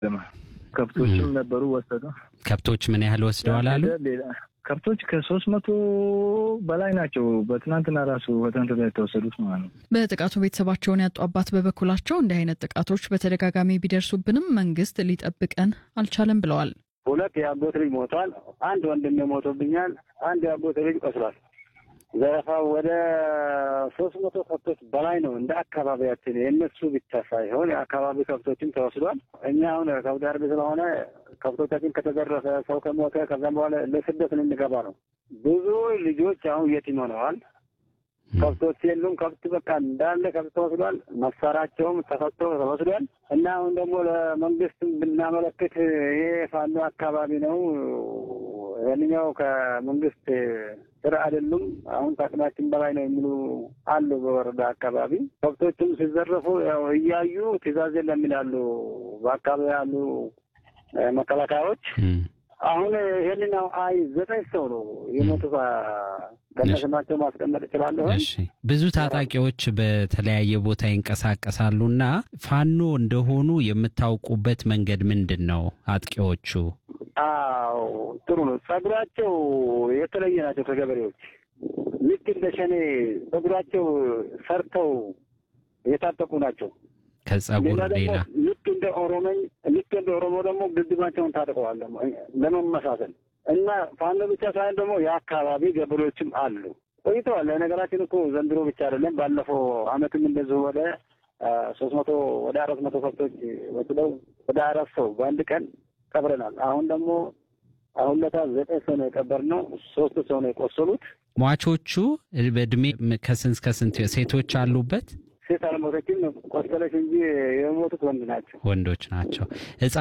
ከብቶችም ነበሩ ወሰዱ። ከብቶች ምን ያህል ወስደዋል አሉ? ከብቶች ከሶስት መቶ በላይ ናቸው። በትናንትና ራሱ በትናንትና የተወሰዱት ማለት ነው። በጥቃቱ ቤተሰባቸውን ያጡ አባት በበኩላቸው እንዲህ አይነት ጥቃቶች በተደጋጋሚ ቢደርሱብንም መንግስት ሊጠብቀን አልቻለም ብለዋል። ሁለት የአጎት ልጅ ሞቷል። አንድ ወንድም ሞቶብኛል። አንድ የአጎት ልጅ ቆስሏል። ዘረፋው ወደ ሶስት መቶ ከብቶች በላይ ነው። እንደ አካባቢያችን የእነሱ ብቻ ሳይሆን የአካባቢ ከብቶችም ተወስዷል። እኛ አሁን ከብት አርቢ ስለሆነ ከብቶቻችን ከተዘረፈ ሰው ከሞተ ከዛም በኋላ ለስደት ልንገባ ነው። ብዙ ልጆች አሁን የቲም ሆነዋል። ከብቶች የሉም። ከብት በቃ እንዳለ ከብት ተወስዷል። መሳሪያቸውም ተፈቶ ተወስዷል። እና አሁን ደግሞ ለመንግስት ብናመለክት ይሄ ፋኖ አካባቢ ነው ይህንኛው ከመንግስት ስራ አይደሉም። አሁን ከአቅማችን በላይ ነው የሚሉ አሉ። በወረዳ አካባቢ ከብቶችም ሲዘረፉ ያው እያዩ ትእዛዝ የለም ይላሉ በአካባቢ ያሉ መከላከያዎች። አሁን ይህንን አይ ዘጠኝ ሰው ነው የሞቱ ከነስማቸው ማስቀመጥ እችላለሁ። ብዙ ታጣቂዎች በተለያየ ቦታ ይንቀሳቀሳሉና ፋኖ እንደሆኑ የምታውቁበት መንገድ ምንድን ነው? አጥቂዎቹ አዎ ጥሩ ነው። ጸጉራቸው የተለየ ናቸው ከገበሬዎች ልክ እንደ ሸኔ ጸጉራቸው ሰርተው የታጠቁ ናቸው። ከጸጉር ሌላ ልክ እንደ ኦሮሞኝ ልክ እንደ ኦሮሞ ደግሞ ግድባቸውን ታጥቀዋል ለመመሳሰል እና ፋኖ ብቻ ሳይሆን ደግሞ የአካባቢ ገበሬዎችም አሉ ቆይተዋል። ነገራችን እኮ ዘንድሮ ብቻ አይደለም። ባለፈው አመትም እንደዚሁ ወደ ሶስት መቶ ወደ አራት መቶ ከብቶች ወስደው ወደ አራት ሰው በአንድ ቀን ቀብረናል። አሁን ደግሞ አሁን ለታ ዘጠኝ ሰው ነው የቀበርነው። ሶስት ሰው ነው የቆሰሉት። ሟቾቹ በእድሜ ከስንት እስከ ስንት ሴቶች አሉበት? ሴት አልሞተችም፣ ቆሰለች እንጂ የሞቱት ወንድ ናቸው። ወንዶች ናቸው።